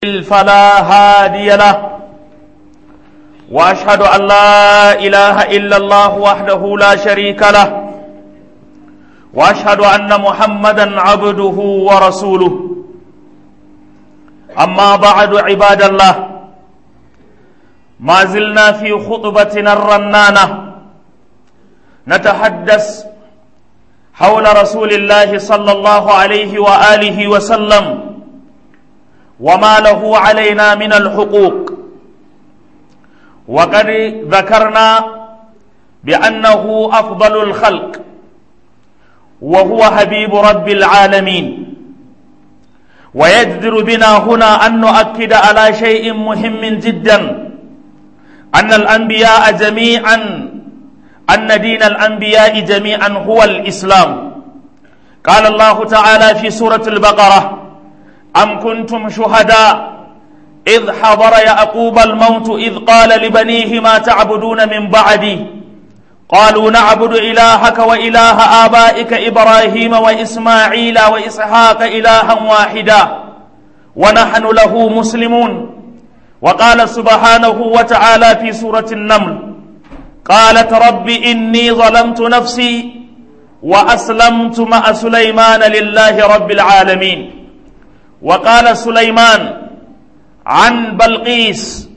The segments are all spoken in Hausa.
فلا هادي له واشهد ان لا اله الا الله وحده لا شريك له واشهد ان محمدا عبده ورسوله اما بعد عباد الله ما زلنا في خطبتنا الرنانه نتحدث حول رسول الله صلى الله عليه واله وسلم وما له علينا من الحقوق وقد ذكرنا بانه افضل الخلق وهو حبيب رب العالمين ويجدر بنا هنا ان نؤكد على شيء مهم جدا ان الانبياء جميعا ان دين الانبياء جميعا هو الاسلام قال الله تعالى في سوره البقره ام كنتم شهداء إذ حضر يعقوب الموت إذ قال لبنيه ما تعبدون من بعدي قالوا نعبد إلهك وإله آبائك إبراهيم وإسماعيل وإسحاق إلها واحدا ونحن له مسلمون وقال سبحانه وتعالى في سورة النمل قالت رب إني ظلمت نفسي وأسلمت مع سليمان لله رب العالمين وقال سليمان عن بلقيس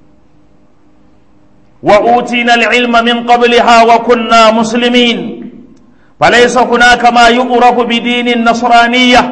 وأوتينا العلم من قبلها وكنا مسلمين فليس هناك ما يؤرف بدين النصرانية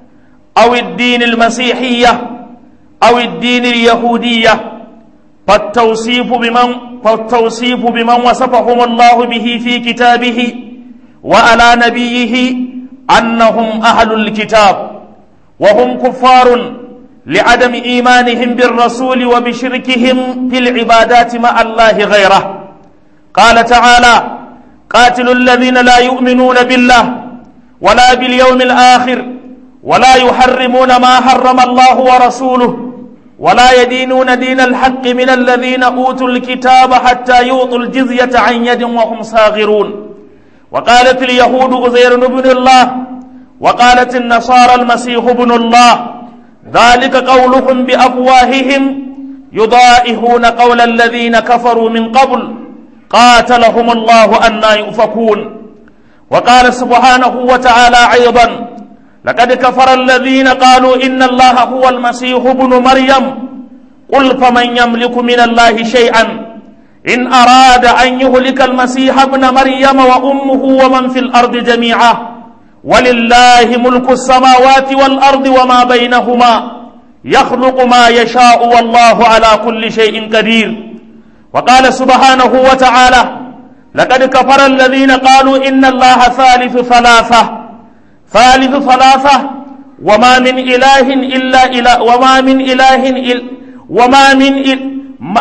أو الدين المسيحية أو الدين اليهودية فالتوصيف بمن فالتوصيف بمن وصفهم الله به في كتابه وعلى نبيه أنهم أهل الكتاب وهم كفار لعدم إيمانهم بالرسول وبشركهم في العبادات مع الله غيره قال تعالى قاتلوا الذين لا يؤمنون بالله ولا باليوم الآخر ولا يحرمون ما حرم الله ورسوله ولا يدينون دين الحق من الذين أوتوا الكتاب حتى يعطوا الجزية عن يد وهم صاغرون وقالت اليهود غزير بن الله وقالت النصارى المسيح ابن الله ذلك قولهم بافواههم يضائهون قول الذين كفروا من قبل قاتلهم الله انا يؤفكون وقال سبحانه وتعالى ايضا لقد كفر الذين قالوا ان الله هو المسيح ابن مريم قل فمن يملك من الله شيئا ان اراد ان يهلك المسيح ابن مريم وامه ومن في الارض جميعا ولله ملك السماوات والارض وما بينهما يخلق ما يشاء والله على كل شيء قدير وقال سبحانه وتعالى لقد كفر الذين قالوا ان الله ثالث ثلاثه ثالث ثلاثه وما من اله الا اله وما من اله إل وما من إل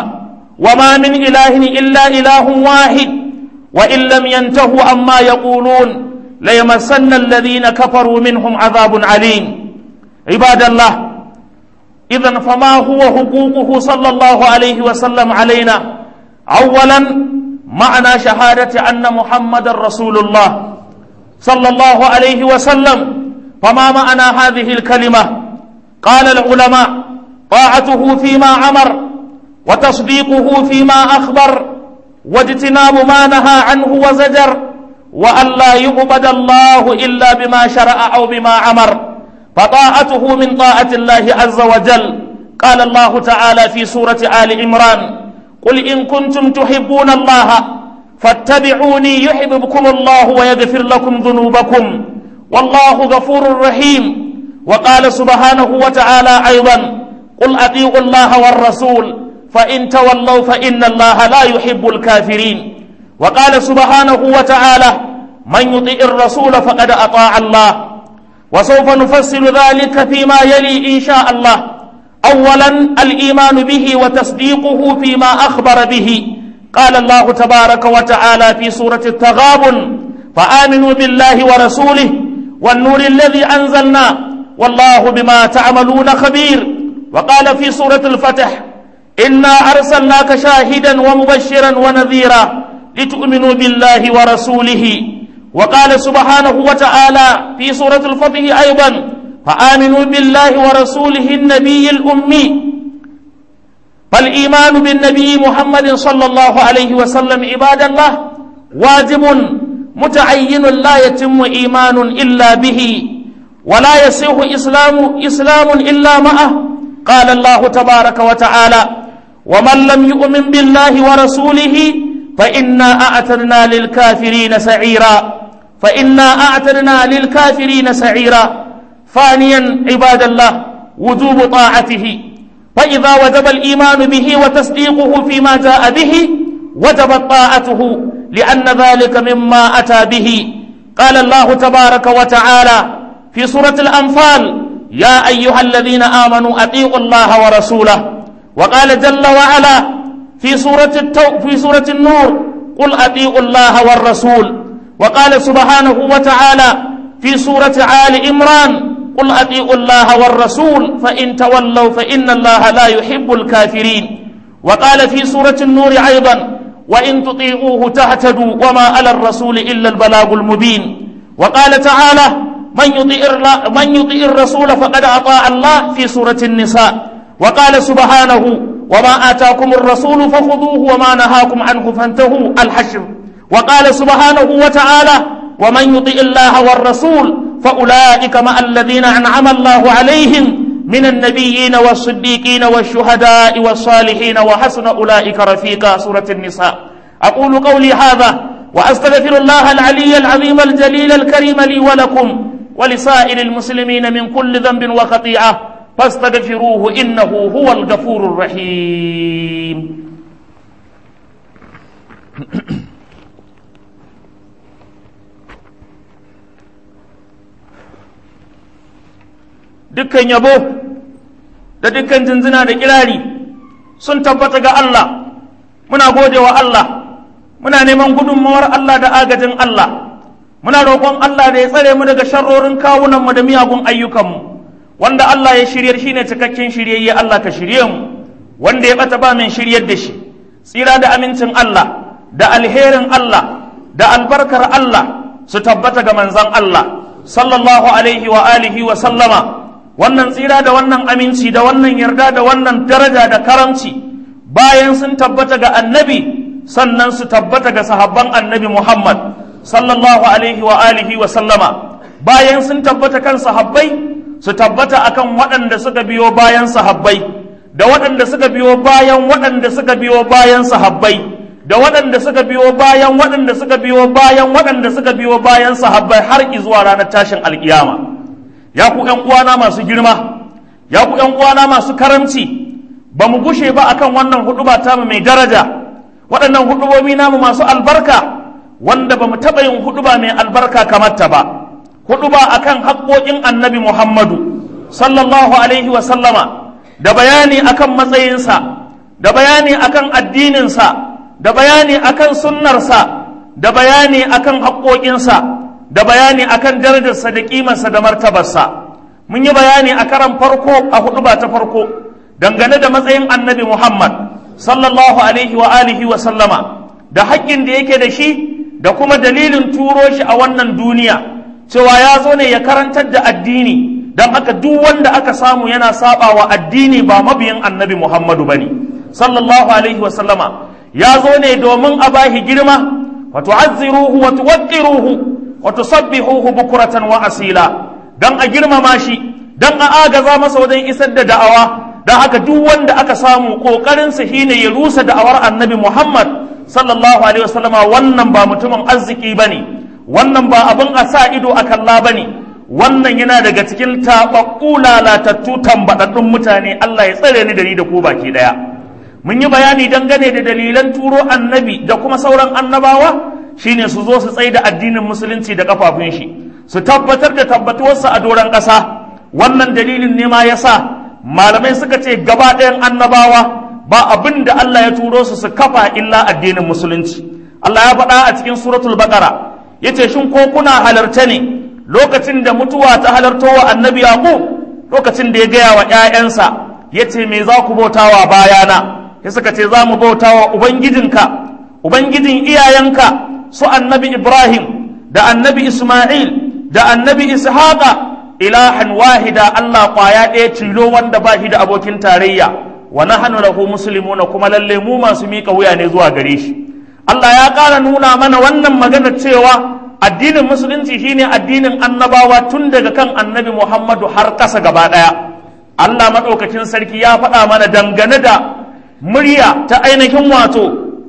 وما من اله الا اله واحد وان لم ينتهوا عما يقولون ليمسن الذين كفروا منهم عذاب عليم عباد الله إذا فما هو حقوقه صلى الله عليه وسلم علينا أولا معنى شهادة أن محمد رسول الله صلى الله عليه وسلم فما معنى هذه الكلمة قال العلماء طاعته فيما أمر وتصديقه فيما أخبر واجتناب ما نهى عنه وزجر وأن لا يعبد الله إلا بما شرع أو بما أمر فطاعته من طاعة الله عز وجل قال الله تعالى في سورة آل عمران قل إن كنتم تحبون الله فاتبعوني يحببكم الله ويغفر لكم ذنوبكم والله غفور رحيم وقال سبحانه وتعالى أيضا قل أطيعوا الله والرسول فإن تولوا فإن الله لا يحب الكافرين وقال سبحانه وتعالى من يطيع الرسول فقد أطاع الله وسوف نفصل ذلك فيما يلي إن شاء الله أولا الإيمان به وتصديقه فيما أخبر به قال الله تبارك وتعالى في سورة التغابن فآمنوا بالله ورسوله والنور الذي أنزلنا والله بما تعملون خبير وقال في سورة الفتح إنا أرسلناك شاهدا ومبشرا ونذيرا لتؤمنوا بالله ورسوله وقال سبحانه وتعالى في سورة الفتح أيضا فآمنوا بالله ورسوله النبي الأمي فالإيمان بالنبي محمد صلى الله عليه وسلم عباد الله واجب متعين لا يتم إيمان إلا به ولا يصح إسلام إسلام إلا معه قال الله تبارك وتعالى ومن لم يؤمن بالله ورسوله فإنا أعتدنا للكافرين سعيرا فإنا أعتدنا للكافرين سعيرا ثانيا عباد الله وجوب طاعته فإذا وجب الإيمان به وتصديقه فيما جاء به وجبت طاعته لأن ذلك مما أتى به قال الله تبارك وتعالى في سورة الأنفال يا أيها الذين آمنوا أطيعوا الله ورسوله وقال جل وعلا في سورة التو في سورة النور قل أطيعوا الله والرسول وقال سبحانه وتعالى في سورة آل عمران قل أطيعوا الله والرسول فإن تولوا فإن الله لا يحب الكافرين وقال في سورة النور أيضا وإن تطيعوه تهتدوا وما على الرسول إلا البلاغ المبين وقال تعالى من يطيع من يطيع الرسول فقد أطاع الله في سورة النساء وقال سبحانه وما آتاكم الرسول فخذوه وما نهاكم عنه فانتهوا الحشر وقال سبحانه وتعالى ومن يطع الله والرسول فأولئك مع الذين أنعم الله عليهم من النبيين والصديقين والشهداء والصالحين وحسن أولئك رفيقا سورة النساء أقول قولي هذا وأستغفر الله العلي العظيم الجليل الكريم لي ولكم ولسائر المسلمين من كل ذنب وخطيئة فاستغفروه إنه هو الغفور الرحيم dukkan yabo da dukkan jinjina da kirari sun tabbata ga Allah muna gode wa Allah muna neman gudunmawar Allah da agajin Allah muna roƙon Allah da ya tsare mu daga sharrorin kawunanmu da miyagun ayyukanmu wanda Allah ya shiryar shine cikakken shiryayye Allah ka shirye mu wanda ya bata ba min shiryar da shi tsira da amincin Allah da alherin Allah da albarkar Allah su tabbata ga manzon Allah sallallahu alaihi wa alihi wa sallama wannan tsira da wannan aminci da wannan yarda da wannan daraja da karamci bayan sun tabbata ga annabi sannan su tabbata ga sahabban annabi Muhammad sallallahu alaihi wa alihi wa sallama bayan sun tabbata kan sahabbai su tabbata akan waɗanda suka biyo bayan sahabbai da waɗanda suka biyo bayan waɗanda suka biyo bayan sahabbai da waɗanda suka biyo bayan waɗanda suka biyo bayan waɗanda suka biyo bayan sahabbai har zuwa ranar tashin alkiyama ya ku ƴan uwana masu girma ya ku ƴan uwana masu karamci ba mu gushe ba akan wannan huduba ta mai daraja waɗannan hudubobi namu masu albarka wanda ba mu taɓa yin huduba mai albarka kamar ta ba huduba akan haƙoƙin annabi muhammadu sallallahu alaihi wa sallama da bayani akan matsayinsa da bayani akan addininsa da bayani akan sunnarsa da bayani akan haƙoƙinsa da bayani akan darajarsa da ƙimarsa da martabarsa mun yi bayani a karan farko a hudu ba ta farko dangane da matsayin annabi muhammad sallallahu alaihi wa alihi wa sallama da haƙƙin da yake da shi da kuma dalilin turo shi a wannan duniya cewa ya zo ne ya karantar da addini don haka duk wanda aka samu yana saba wa addini ba mabiyin annabi muhammadu ba ne sallallahu alaihi wa sallama ya zo ne domin a bahi girma wa tu'azziruhu wa tuwaqqiruhu wa tusabbihuhu bukuratan wa asila dan a girmama shi dan a agaza masa wajen isar da da'awa dan haka duk wanda aka samu kokarin sa shine ya rusa da'awar annabi Muhammad sallallahu alaihi wasallama wannan ba mutumin arziki bane wannan ba abin a sa ido a kalla bane wannan yana daga cikin taɓaɓɓu lalatattu tambaɗaɗɗun mutane Allah ya tsare ni da ni da ku baki ɗaya mun yi bayani dangane da dalilan turo annabi da kuma sauran annabawa shine su zo su tsaye da addinin musulunci da kafafun shi su tabbatar da tabbatuwarsa a doron ƙasa wannan dalilin ne ma yasa malamai suka ce gaba ɗayan annabawa ba abin da Allah ya turo su su kafa illa addinin musulunci Allah ya faɗa a cikin suratul baqara yace shin ko kuna halarta ne lokacin da mutuwa ta halarto wa annabi yaqub lokacin da ya gaya wa ƴaƴansa yace me za ku bautawa bayana ya suka ce za mu bautawa ubangijinka ubangijin iyayenka su annabi Ibrahim da annabi Ismail da annabi Ishaqa ilahan wahida Allah kwaya ɗaya tilo wanda ba shi da abokin tarayya wa nahnu lahu muslimuna kuma lalle mu masu mika wuya ne zuwa gare shi Allah ya ƙara nuna mana wannan magana cewa addinin musulunci shine addinin annabawa tun daga kan annabi Muhammadu har ƙasa gaba ɗaya Allah maɗaukakin sarki ya faɗa mana dangane da murya ta ainihin wato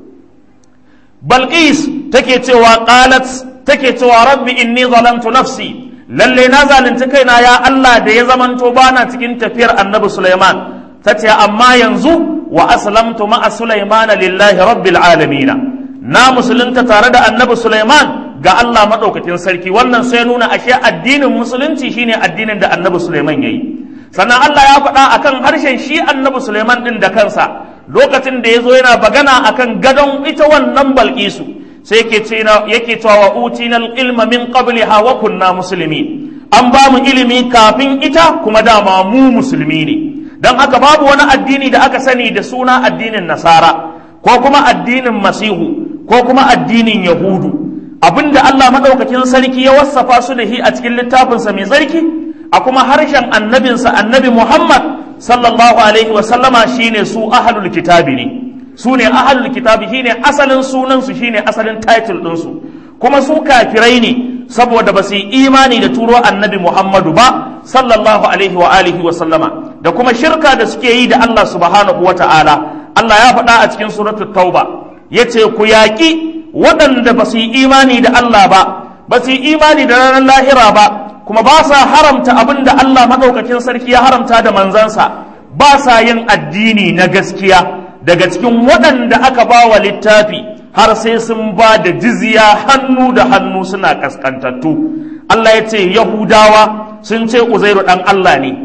Balqis take cewa qalat take cewa rabbi inni zalamtu nafsi lalle na zalunci kaina ya Allah da ya zamanto bana cikin tafiyar annabi Sulaiman tace amma yanzu wa aslamtu ma'a Sulaiman lillahi rabbil alamin na musulunta tare da annabi Sulaiman ga Allah madaukakin sarki wannan sai nuna ashe addinin musulunci shine addinin da annabi Sulaiman yayi sannan Allah ya faɗa akan harshen shi annabi Sulaiman din da kansa lokacin da ya zo yana bagana akan gadon ita wannan balkisu sai yake cewa wa utina ilma min qabliha wa kunna musulmi an ba mu ilimi kafin ita kuma dama mu musulmi ne don haka babu wani addini da aka sani da suna addinin nasara ko kuma addinin masihu ko kuma addinin yahudu abinda Allah madaukakin sarki ya wassafa su da shi a cikin littafinsa mai sarki a kuma harshen annabinsa annabi Muhammad sallallahu alaihi wa sallama shine su ahlul kitabi ne su ne ahlul kitabi shine asalin sunan su shine asalin title din su kuma su kafirai ne saboda ba su yi imani da turo annabi Muhammadu ba sallallahu alaihi wa alihi wa sallama da kuma shirka da suke yi da Allah subhanahu wa ta'ala Allah ya faɗa a cikin suratul tauba yace ku yaƙi waɗanda ba su yi imani da Allah ba ba su yi imani da ranar lahira ba kuma ba sa haramta abin da Allah maɗaukakin sarki ya haramta da manzansa ba sa yin addini na gaskiya daga cikin waɗanda aka ba wa littafi har sai sun ba da jizya hannu da hannu suna ƙasƙantattu Allah ya ce Yahudawa sun ce Uzairu ɗan Allah ne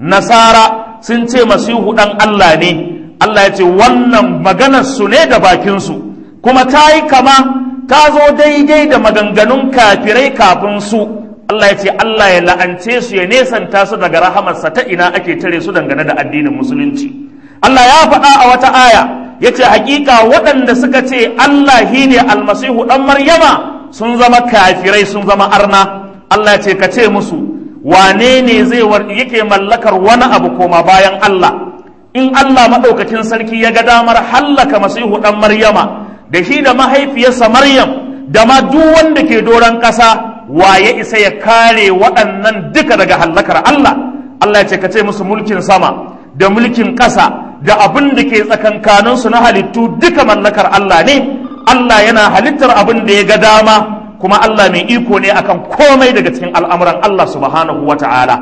Nasara sun ce Masihu ɗan Allah ne Allah ya ce wannan maganar su ne da bakinsu kuma ta yi kama ta zo daidai da maganganun kafirai kafin su Allah ya ce Allah ya la'ance su ya nesanta su daga rahamarsa ta ina ake tare su dangane da addinin musulunci Allah ya faɗa a wata aya ya ce hakika waɗanda suka ce Allah shi ne almasihu ɗan Maryama sun zama kafirai sun zama arna Allah ya ce ka ce musu wane ne zai yake mallakar wani abu koma bayan Allah in Allah maɗaukakin sarki ya ga damar hallaka masihu ɗan Maryama da shi da mahaifiyarsa Maryam da ma duk wanda ke doron ƙasa wa ya isa ya kare waɗannan duka daga hallakar Allah Allah ya ce ka ce musu mulkin sama da mulkin ƙasa da abin da ke tsakankaninsu na halittu duka mallakar Allah ne Allah yana halittar abin da ya ga dama kuma Allah mai iko ne akan komai daga cikin al'amuran Allah subhanahu wa ta'ala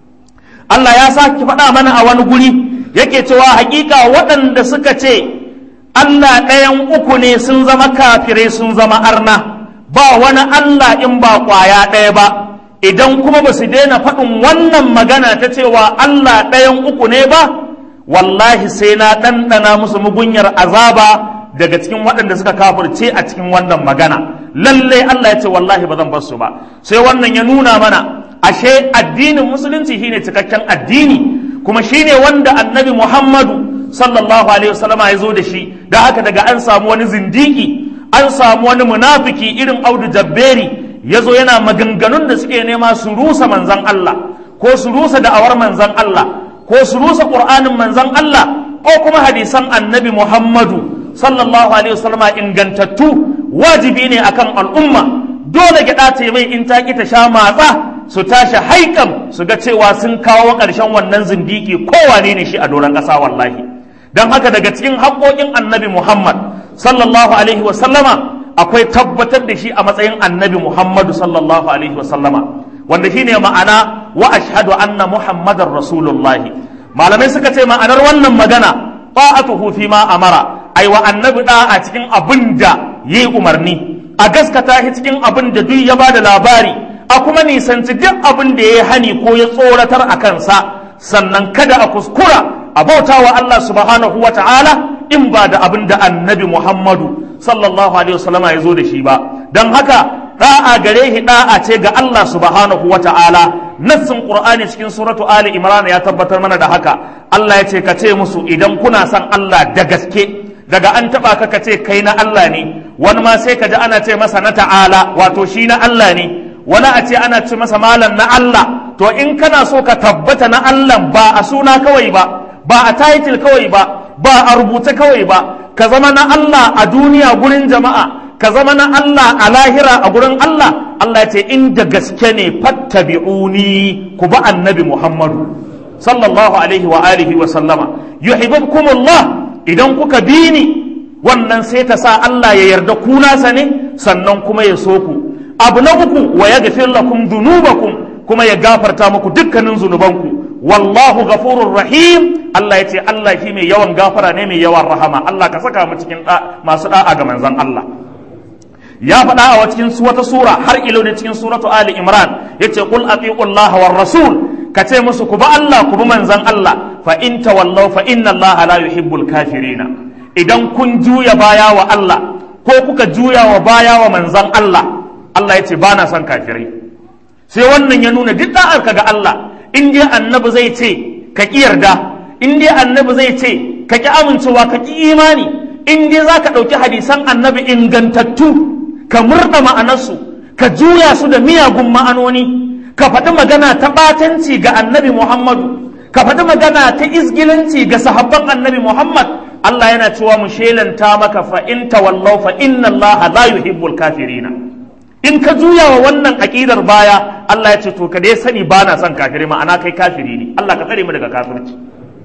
Allah ya sake faɗa mana a wani guri yake cewa hakika waɗanda suka ce Allah ɗayan uku ne sun zama kafirai sun zama arna ba wani Allah in ba ƙwaya ɗaya ba idan kuma ba su daina faɗin wannan magana ta cewa Allah ɗayan uku ne ba wallahi sai na ɗanɗana musu mugunyar azaba daga cikin waɗanda suka kafirce a cikin wannan magana lalle Allah ya ce wallahi ba zan bar su ba sai wannan ya nuna mana ashe addinin musulunci shine cikakken addini kuma shine wanda annabi Muhammadu sallallahu alaihi wasallama ya zo da shi da haka daga an samu wani zindiki an samu wani munafiki irin audu jabberi ya zo yana maganganun da suke nema su rusa manzan Allah ko su rusa da'awar manzan Allah ko su rusa ƙur'anin manzan Allah ko kuma hadisan annabi Muhammadu sallallahu alaihi wasallama ingantattu wajibi ne akan al'umma dole gyaɗa ta mai in ta ki ta sha matsa su tashi haikam su ga cewa sun kawo ƙarshen wannan zindiki kowane ne shi a doron ƙasa wallahi don haka daga cikin haƙoƙin annabi Muhammad sallallahu alaihi wasallama akwai tabbatar da shi a matsayin annabi Muhammadu sallallahu alaihi wasallama wanda shi ne ma'ana wa ashhadu anna Muhammadar Rasulullahi malamai suka ce ma'anar wannan magana ta'atuhu fi ma amara ai wa annabi da a cikin abin da yayi umarni a gaskata shi cikin abin da duk ya bada labari a kuma nisanci duk abin da ya hani ko ya tsoratar a kansa sannan kada a kuskura a bauta wa Allah subhanahu wa ta'ala in ba da abin da annabi Muhammadu sallallahu alaihi wasallama ya zo da shi ba don haka da'a gare shi da'a ce ga Allah subhanahu wa ta'ala nassin qur'ani cikin suratu ali imran ya tabbatar mana da haka Allah ya ce ka ce musu idan kuna son Allah da gaske daga an taba ka ka ce kai na Allah ne wani ma sai ka ji ana ce masa na ta'ala wato shi na Allah ne wani a ce ana ce masa malam na Allah to in kana so ka tabbata na Allah ba a suna kawai ba ba a title kawai ba ba a rubuta kawai ba ka zama na Allah a duniya gurin jama'a ka zama na Allah a lahira a gurin Allah Allah ya ce inda gaske ne fattabi'uni ku ba annabi Muhammadu sallallahu alaihi wa alihi wa sallama yuhibbukumullah idan kuka bi ni wannan sai ta sa Allah ya yarda ku nasa ne sannan kuma ya so ku abu na uku wa yaghfir lakum dhunubakum kuma ya gafarta muku dukkanin zunubanku wallahu ghafurur rahim Allah ya ce Allah shi mai yawan gafara ne mai yawan rahama Allah ka saka mu cikin masu da'a ga manzon Allah ya faɗa a cikin wata sura har ilo ne cikin suratu Ali Imran yace qul atiullaha war rasul ka ce musu ku ba Allah ku bi manzon Allah fa in tawallaw fa inna Allah la yuhibbul kafirina idan kun juya baya wa Allah ko kuka juya wa baya wa manzon Allah Allah ya ce ba na son kafirai sai wannan ya nuna duk da'arka ga Allah in dai annabi zai ce ka ki yarda in dai annabi zai ce ka ki amincewa ka ki imani in dai za ka ɗauki hadisan annabi ingantattu ka murɗa ma'anarsu ka juya su da miyagun ma'anoni ka faɗi magana ta ɓatanci ga annabi muhammadu ka faɗi magana ta izgilanci ga sahabban annabi muhammad Allah yana cewa mu shelanta maka fa in tawallaw fa inna Allah la yuhibbul kafirina in ka juya wa wannan aƙidar baya Allah ya ce to ka dai sani ba na son kafiri ma'ana kai kafiri ne Allah ka tsare mu daga kafirci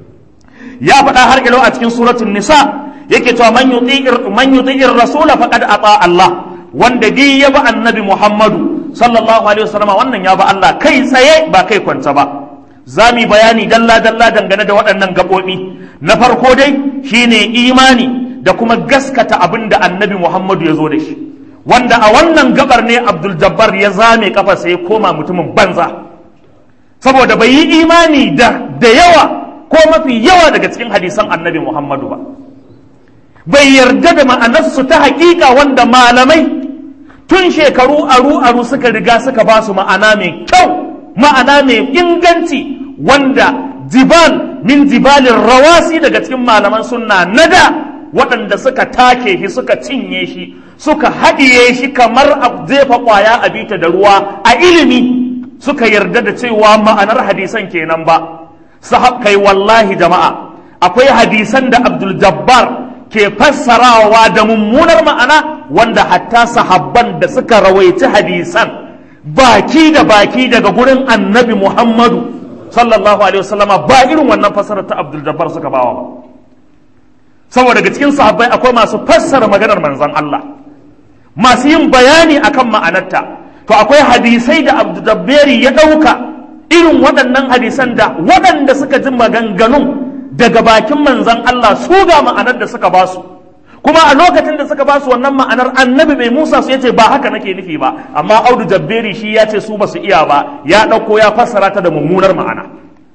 ya faɗa har ilo a cikin suratul nisa yake cewa man yuti'ir man yuti'ir rasula faqad ata Allah wanda dai ya ba annabi Muhammadu sallallahu alaihi wasallam wannan ya ba Allah kai tsaye ba kai kwanta ba za mu bayani dalla dalla dangane da waɗannan gaɓoɓi na farko dai shine imani da kuma gaskata abin da annabi Muhammadu ya zo da shi wanda a wannan gabar ne abdul jabbar ya zame kafa sai ya koma mutumin banza saboda bai yi imani da da yawa ko mafi yawa daga cikin hadisan annabi muhammadu ba bai yarda da ma'anarsu ta hakika wanda malamai tun shekaru aru aru suka riga suka ba su ma'ana mai kyau ma'ana mai inganci wanda jibal min jibalin rawasi daga cikin malaman sunna nada waɗanda suka take shi suka cinye shi suka haɗiye shi kamar a jefa ƙwaya a bita da ruwa a ilimi suka yarda da cewa ma'anar hadisan kenan ba sahab kai wallahi jama'a akwai hadisan da abdul jabbar ke fassarawa da mummunar ma'ana wanda hatta sahabban da suka rawaici hadisan baki da baki daga gurin annabi muhammadu sallallahu alaihi wasallama ba irin wannan fassarar ta abdul jabbar suka bawa ba saboda daga cikin sahabbai akwai masu fassara maganar manzon Allah masu yin bayani akan ma'anarta to akwai hadisai da abdudabberi ya ɗauka irin waɗannan hadisan da waɗanda suka ji maganganun daga bakin manzan Allah su ga ma'anar da suka basu kuma a lokacin da suka basu wannan ma'anar annabi mai musa su yace ba haka nake nufi ba amma audu jabberi shi ya ce su ba su iya ba ya ɗauko ya fassara ta da mummunar ma'ana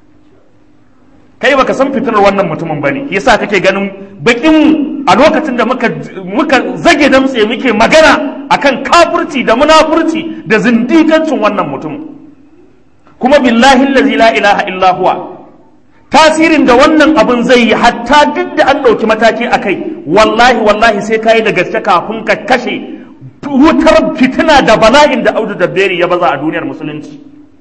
kai baka san fitinar wannan mutumin bane yasa kake ganin bakin a lokacin da muka muka zage damtse muke magana akan kafirci da munafurci da zindikancin wannan mutum kuma billahi allazi la ilaha illa huwa tasirin da wannan abin zai yi hatta duk da an ɗauki mataki a kai wallahi wallahi sai ka yi da gaske kafin ka kashe wutar fitina da bala'in da audu da beri ya baza a duniyar musulunci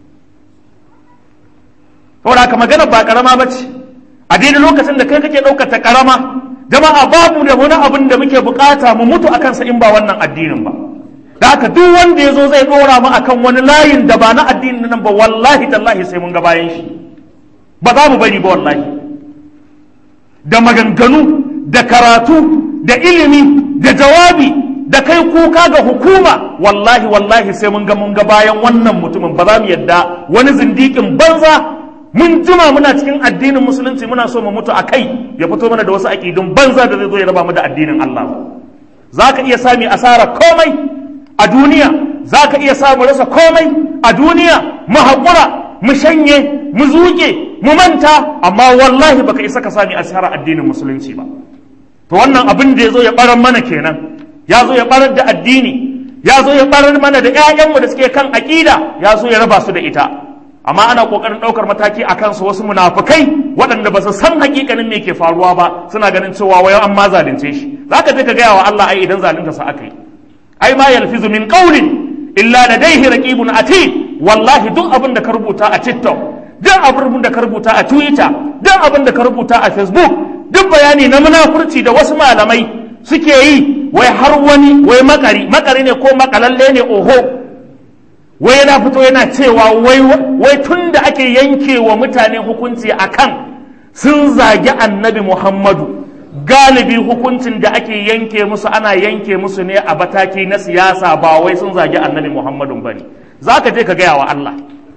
saboda haka magana ba karama ba ce a daidai lokacin da kai kake ɗaukar ta karama jama'a babu da wani abin da muke bukata mu mutu a kansa in ba wannan addinin ba da haka duk wanda ya zo zai ɗora mu akan wani layin da ba na addinin nan ba wallahi tallahi sai mun ga bayan shi ba za mu bari ba wallahi da maganganu da karatu da ilimi da jawabi da kai kuka ga hukuma wallahi wallahi sai mun ga mun ga bayan wannan mutumin ba za mu yadda wani zindikin banza mun jima muna cikin addinin musulunci muna so mu mutu a kai ya fito mana da wasu aƙidun banza da zai zo ya raba mu da addinin Allah za ka iya sami asara komai a duniya za ka iya samu rasa komai a duniya mu haƙura mu shanye mu zuke mu manta amma wallahi baka isa ka sami asara addinin musulunci ba to wannan abin da ya zo ya ɓarar mana kenan ya zo ya ɓarar da addini ya zo ya ɓarar mana da 'ya'yanmu da suke kan aƙida ya zo ya raba su da ita amma ana kokarin daukar mataki a kansu wasu munafukai waɗanda ba su san hakikanin me ke faruwa ba suna ganin cewa wai an ma zalunce shi zaka je ka gaya wa Allah ai idan zalunta sa aka yi ai ma yalfizu min qawlin illa ladaihi raqibun atid wallahi duk abin da ka rubuta a TikTok duk abin da ka rubuta a Twitter duk abin da ka rubuta a Facebook duk bayani na munafurci da wasu malamai suke yi wai har wani wai makari makari ne ko makalalle ne oho wai yana fito yana cewa wai wai tun da ake yanke wa mutane hukunci akan sun zagi annabi Muhammadu galibi hukuncin da ake yanke musu ana yanke musu ne a bataki na siyasa ba wai sun zagi annabi Muhammadu ba ne za ka je ka gaya wa Allah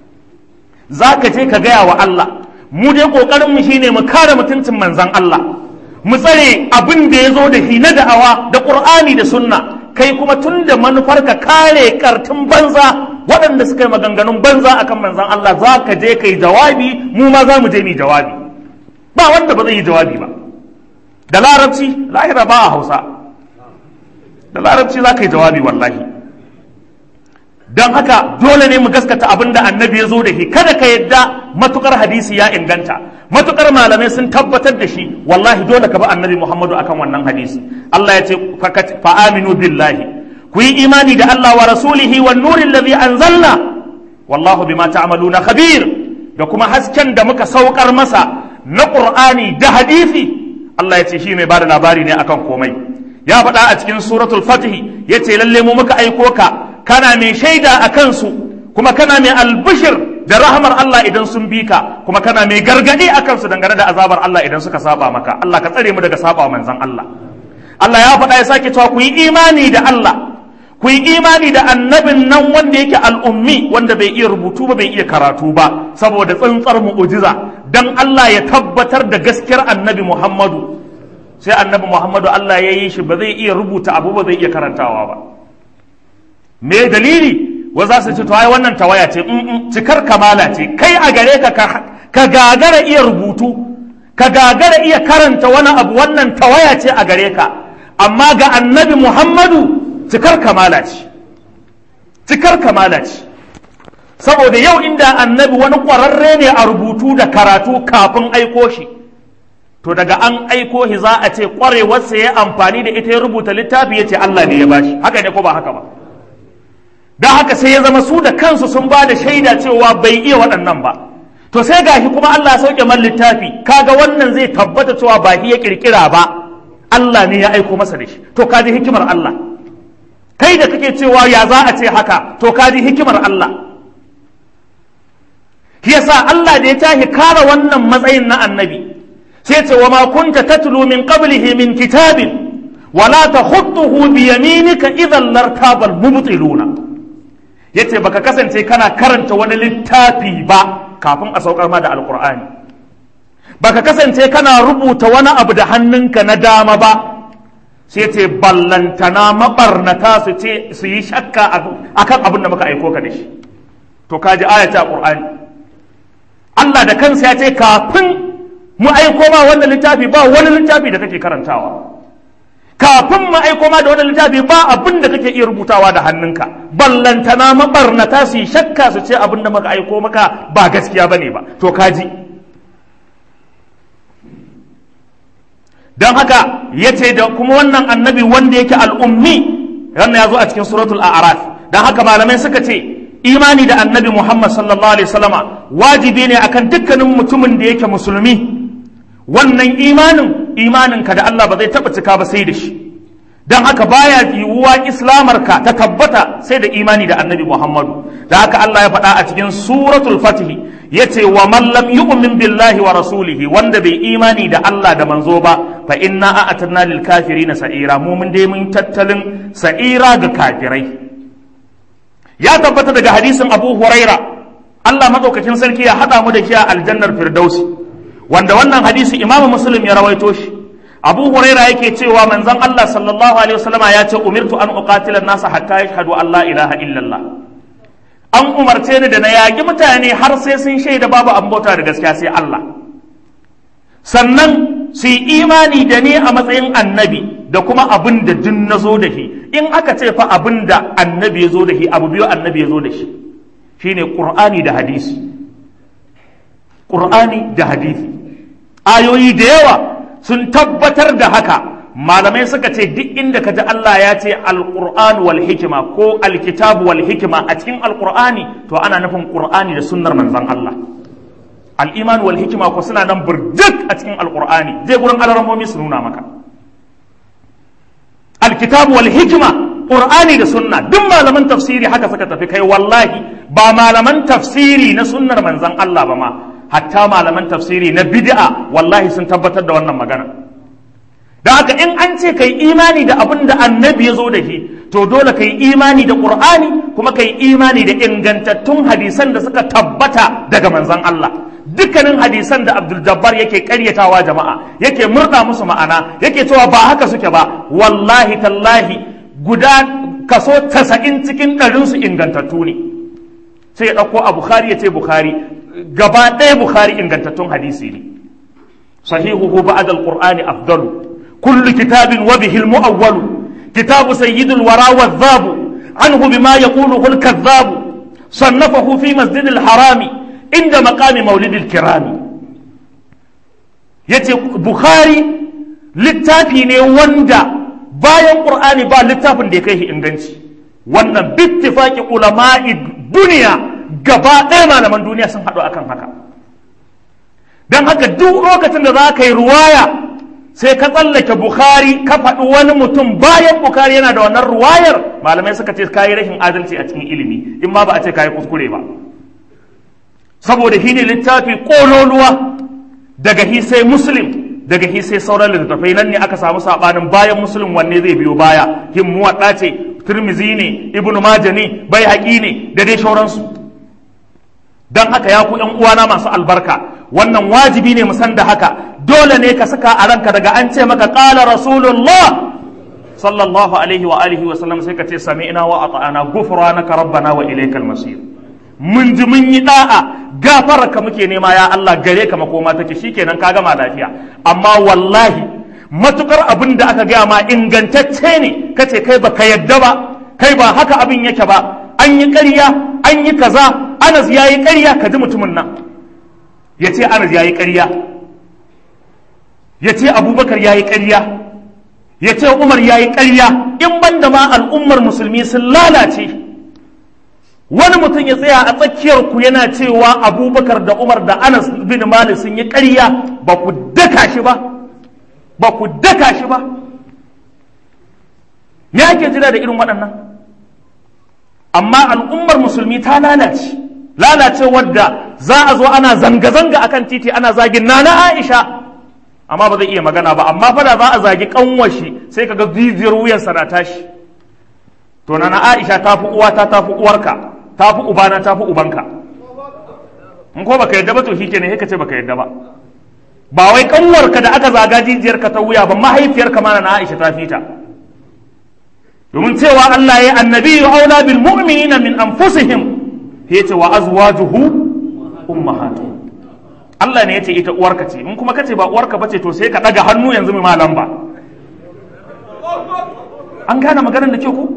za ka je ka gaya wa Allah mu dai ƙoƙarinmu shine mu kare mutuncin manzan Allah mu tsare abin da ya zo da shi na da'awa da ƙur'ani da sunna kai kuma tun da manufar ka kare kartun banza waɗanda suka yi maganganun banza akan manzan Allah za ka je ka yi jawabi mu ma za mu je mu jawabi ba wanda ba zai yi jawabi ba da larabci lahira ba a hausa da larabci za ka yi jawabi wallahi don haka dole ne mu gaskata abin da annabi ya zo da shi kada ka yadda matukar hadisi ya inganta matukar malamai sun tabbatar da shi wallahi dole ka bi annabi muhammadu akan wannan hadisi Allah ya ce fa aminu billahi ku yi imani da Allah wa rasulihi wan nurin ladhi anzalna wallahu bima ta'maluna khabir da kuma hasken da muka saukar masa na qur'ani da hadisi Allah ya ce shi mai bada labari ne akan komai ya faɗa a cikin suratul fatih ya ce lalle mu muka aiko ka kana mai shaida a kansu kuma kana mai albishir da rahamar Allah idan sun bi ka kuma kana mai gargadi a kansu dangane da azabar Allah idan suka saba maka Allah ka tsare mu daga saba manzon Allah Allah ya faɗa ya sake cewa ku yi imani da Allah ku yi imani da annabin nan wanda yake al'ummi wanda bai iya rubutu ba bai iya karatu ba saboda tsantsar mu'ujiza dan Allah ya tabbatar da gaskiyar annabi Muhammadu sai annabi Muhammadu Allah ya yi shi ba zai iya rubuta abu ba zai iya karantawa ba me dalili wa za su ce to ai wannan tawaya ce cikar kamala ce kai a gare ka ka gagara iya rubutu ka gagara iya karanta wani abu wannan tawaya ce a gare ka amma ga annabi Muhammadu cikar kamala ce cikar kamala ce saboda yau inda annabi wani ƙwararre ne a rubutu da karatu kafin aiko shi to daga an aiko shi za a ce ƙwarewarsa ya amfani da ita ya rubuta littafi ya ce Allah ne ya bashi haka ne ko ba haka ba don haka sai ya zama su da kansu sun ba da shaida cewa bai iya waɗannan ba to sai gashi kuma Allah ya sauke man littafi kaga wannan zai tabbata cewa ba shi ya kirkira ba Allah ne ya aiko masa da shi to kaji hikimar Allah kai da kake cewa ya za a ce haka to kaji hikimar Allah yasa Allah da ya tashi kare wannan matsayin na annabi sai ce wa ma kunta tatlu min qablihi min kitabin wala takhutuhu bi yaminika idhan lartabal mubtiluna yace baka kasance kana karanta wani littafi ba kafin a saukar ma da alqur'ani baka kasance kana rubuta wani abu da hannunka na dama ba sai ce ballantana mabarnata su ce su yi shakka akan abin da muka aiko ka da shi to kaji ayata qur'ani Allah da kansa ya ce kafin mu aiko ma wannan littafi ba wani littafi da kake karantawa kafin mu aiko ma da wannan littafi ba abin da kake iya rubutawa da hannunka ballantana mabarnata su yi shakka su ce abin da muka aiko maka ba gaskiya bane ba to kaji don haka ya ce da kuma wannan annabi wanda yake al'ummi wannan ya zo a cikin suratul a'raf don haka malamai suka ce imani da annabi Muhammad sallallahu alaihi wasallama wajibi ne akan dukkanin mutumin da yake musulmi wannan imanin imanin ka da Allah ba zai taba cika ba sai da shi dan haka baya yiwuwa islamar ka ta tabbata sai da imani da annabi Muhammadu da haka Allah ya faɗa a cikin suratul fatih yace wa man lam yu'min billahi wa rasulihi wanda bai imani da Allah da manzo ba fa inna a'tadna lil kafirin sa'ira mu mun dai mun tattalin sa'ira ga kafirai ya tabbata daga hadisin abu huraira Allah madaukakin sarki ya haɗa mu da shi a aljannar firdausi wanda wannan hadisi imamu muslim ya rawaito shi abu huraira yake cewa manzon Allah sallallahu alaihi wasallama ya ce umirtu an uqatila nasa hatta yashhadu an la ilaha illallah an umarce ni da na yaƙi mutane har sai sun shaida babu an bauta da gaskiya sai Allah sannan su yi imani da ni a matsayin annabi da kuma abin da duk na zo da shi in aka ce fa abin da annabi ya zo da shi abu biyu annabi ya zo da shi shine qur'ani da hadisi qur'ani da hadisi ayoyi da yawa sun tabbatar da haka malamai suka ce duk inda ka ji Allah ya ce alqur'an wal hikima ko alkitab wal hikima a cikin alqur'ani to ana nufin qur'ani da sunnar manzon Allah al-iman wal hikima ko suna nan burjik a cikin alqur'ani je gurin alarmomi su nuna maka alkitab wal hikima qur'ani da sunna duk malaman tafsiri haka suka tafi kai wallahi ba malaman tafsiri na sunnar manzon Allah ba ma hatta malaman tafsiri na bid'a wallahi sun tabbatar da wannan magana da haka in an ce kai imani da abin da annabi ya zo da shi to dole kai imani da qur'ani kuma kai imani da ingantattun hadisan da suka tabbata daga manzon Allah dukkanin hadisan da Abdul Jabbar yake karyatawa jama'a yake murda musu ma'ana yake cewa ba haka suke ba wallahi tallahi guda kaso 90 cikin ɗarin su ingantattu ne sai ya ɗauko a Bukhari ya ce Bukhari gaba ɗaya Bukhari ingantattun hadisi ne sahihuhu ba'da al-Qur'ani afdalu كل كتاب وبه المؤول كتاب سيد الورى والذاب عنه بما يقوله الكذاب صنفه في مسجد الحرام عند مقام مولد الكرام yace bukhari littafi ne wanda bayan qur'ani ba littafin da ya kai inganci wannan bittifaqi ulama'i duniya gaba ɗaya malaman duniya sun haɗu akan haka don haka duk lokacin da za ka yi ruwaya sai ka tsallake bukhari ka faɗi wani mutum bayan bukhari yana da wannan ruwayar malamai suka ce kayi rashin adalci a cikin ilimi in ma ba a ce kayi kuskure ba saboda shi ne littafi ƙololuwa daga hi sai muslim daga hi sai sauran littattafai nan ne aka samu saɓanin bayan muslim wanne zai biyo baya hin muwaɗa ce turmizi ne ibnu maja ne bai haƙi ne da dai sauransu don haka ya ku ‘yan uwana masu albarka wannan wajibi ne musan da haka dole ne ka saka a ranka daga an ce maka ƙala rasulullah sallallahu alaihi wa alihi wa sallam sai ka ce sami'na wa ata'ana ghufranaka rabbana wa ilaykal masir mun ji mun yi da'a gafara ka muke nema ya Allah gare ka makoma take shikenan ka gama lafiya amma wallahi matukar abin da aka gaya ma ingantacce ne kace kai baka yadda ba kai ba haka abin yake ba an yi ƙarya an yi kaza Anas ya yi ƙarya ka ji mutumin nan ya ce Anas ya yi ƙarya ya ce Abubakar ya yi ƙarya ya ce Umar ya yi ƙarya in ban da ma al'ummar musulmi sun lalace wani mutum ya tsaya a tsakiyar ku yana cewa Abubakar da Umar da Anas bin Malik sun yi ƙarya ba ku daka shi ba ba ku daka shi ba me ake jira da irin waɗannan amma al'ummar musulmi ta lalace lalace wadda za a zo ana zanga-zanga akan titi ana zagin nana aisha amma ba zai iya magana ba amma fada za a zagi kanwashi sai kaga jijiyar wuyansa na tashi to nana aisha ta fi uwata ta fi uwarka ta fi ubana ta fi ubanka in ko baka yadda ba to shi kenan ka ce baka yadda ba ba wai kanwarka da aka zaga jijiyarka ta wuya ba mahaifiyarka ma na aisha ta fita domin cewa Allah ya annabi ya aula bil mu'minina min anfusihim ya ce wa azwajuhu ummahatuhum Allah ne ya ce ita uwarka ce in kuma kace ba uwarka bace to sai ka daga hannu yanzu mai malam ba an gane maganar da ke ku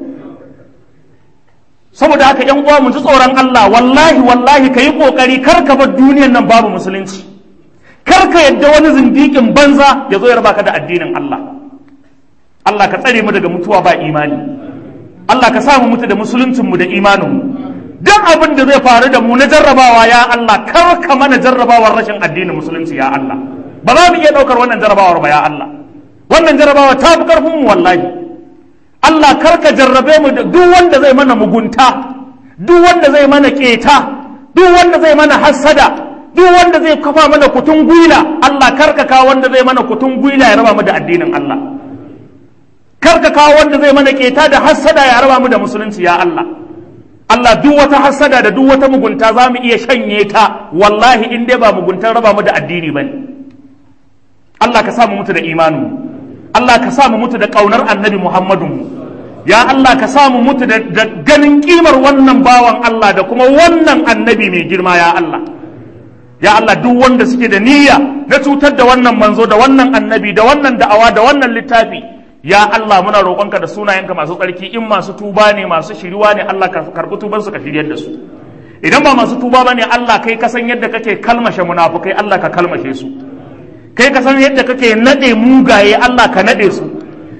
saboda haka yan uwa mu ji tsoron Allah wallahi wallahi kayi kokari kar ka bar duniyar nan babu musulunci kar ka yadda wani zindikin banza ya zo ya raba ka da addinin Allah Allah ka tsare mu daga mutuwa ba imani Allah ka sa mu mutu da musuluncin mu da imanin mu duk abin da zai faru da mu na jarrabawa ya Allah kar ka mana jarrabawar rashin addinin musulunci ya Allah ba za mu iya daukar wannan jarrabawar ba ya Allah wannan jarrabawa ta fi karfin mu wallahi Allah kar ka jarrabe mu da duk wanda zai mana mugunta duk wanda zai mana keta duk wanda zai mana hassada duk wanda zai kafa mana kutun gwila Allah kar ka kawo wanda zai mana kutun gwila ya raba mu da addinin Allah kar ka kawo wanda zai mana keta da hassada ya raba mu da musulunci ya Allah Allah duk wata hassada da duk wata mugunta za mu iya shanye ta wallahi in dai ba muguntar raba mu da addini bane Allah ka sa mu mutu da imanu Allah ka sa mu mutu da kaunar annabi Muhammadu ya Allah ka sa mu mutu da ganin kimar wannan bawan Allah da kuma wannan annabi mai girma ya Allah ya Allah duk wanda suke da niyya na cutar da wannan manzo da wannan annabi da wannan da'awa da wannan littafi ya Allah muna roƙonka da sunayenka masu tsarki in masu tuba ne masu shiriwa ne Allah ka karɓi tuban su ka shiryar da su idan ba masu tuba bane Allah kai ka san yadda kake kalmashe munafukai Allah ka kalmashe su kai ka san yadda kake nade mugaye Allah ka nade su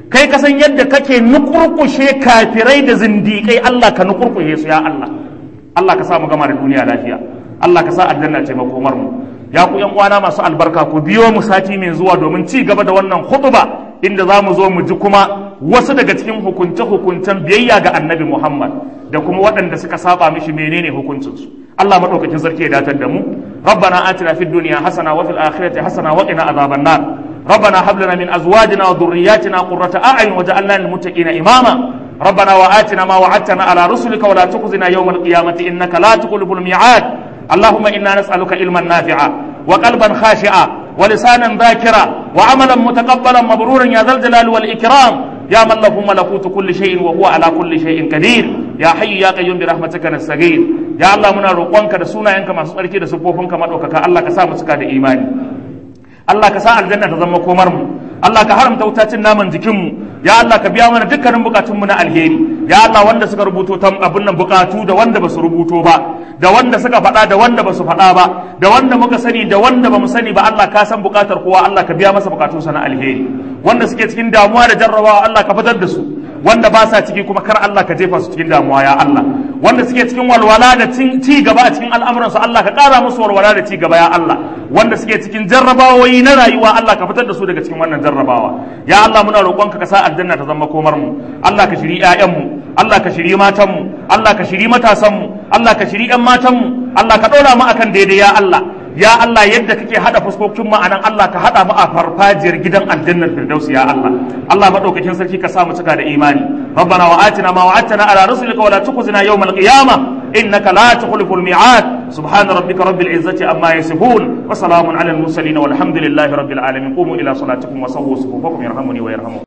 kai ka san yadda kake nukurkushe kafirai da zindiƙai Allah ka nukurkushe su ya Allah Allah ka sa mu gama da duniya lafiya Allah ka sa aljanna ce makomar mu ya ku yan uwana masu albarka ku biyo mu sati mai zuwa domin ci gaba da wannan khutba inda za mu zo mu ji kuma wasu daga cikin hukunce-hukuncen biyayya ga annabi Muhammad da kuma waɗanda suka saba mishi menene hukuncinsu Allah maɗaukakin sarki ya datar da mu ربنا آتنا في الدنيا حسنة وفي الآخرة حسنة وقنا عذاب النار ربنا هب لنا من أزواجنا وذرياتنا قرة أعين وجعلنا للمتقين إماما ربنا وآتنا ما وعدتنا على رسلك ولا تخزنا يوم القيامة إنك لا تخلف الميعاد اللهم إنا نسألك علما نافعا وقلبا خاشعا ولسانا ذاكرا وعملا متقبلا مبرورا يا ذا الجلال والإكرام يا من له ملكوت كل شيء وهو على كل شيء قدير يا حي يا قيوم برحمتك نستغيث يا الله منا روقونك da sunayenka masu tsarki da sufofinka madaukaka Allah ka sa mu cika da imani Allah ka sa aljanna ta zama komar mu Allah ka haramta wutacin naman jikin mu ya Allah ka biya mana dukkanin bukatun mu na alheri ya Allah wanda suka rubuto tam abun nan bukatu da wanda basu rubuto ba da wanda suka faɗa da wanda basu faɗa ba da wanda muka sani da wanda bamu sani ba Allah ka san bukatar kowa Allah ka biya masa bukatunsa na alheri wanda suke cikin damuwa da jarrabawa Allah ka fitar da su wanda ba sa ciki kuma kar Allah ka jefa su cikin damuwa ya Allah wanda suke cikin walwala da ci gaba a cikin al'amuran su Allah ka ƙara musu walwala da ci gaba ya Allah wanda suke cikin jarrabawoyi na rayuwa Allah ka fitar da su daga cikin wannan jarrabawa ya Allah muna roƙonka ka sa aljanna ta zama komar mu Allah ka shiri ƴaƴan mu Allah ka shiri matan mu Allah ka shiri matasan mu Allah ka shiri ƴan matan mu Allah ka ɗora mu akan daidai ya Allah ya Allah yadda kake hada fuskokin mu anan Allah ka hada mu a farfajiyar gidan aljannar firdausi ya Allah Allah madaukakin sarki ka sa mu cika da imani rabbana wa atina ma wa'adtana ala rusulika wa la tukhzina yawmal qiyamah innaka la tukhliful mi'ad subhana rabbika rabbil izzati amma yasifun wa salamun ala al mursalin walhamdulillahi rabbil alamin qumu ila salatikum wa sawwu sufufakum yarhamuni wa yarhamukum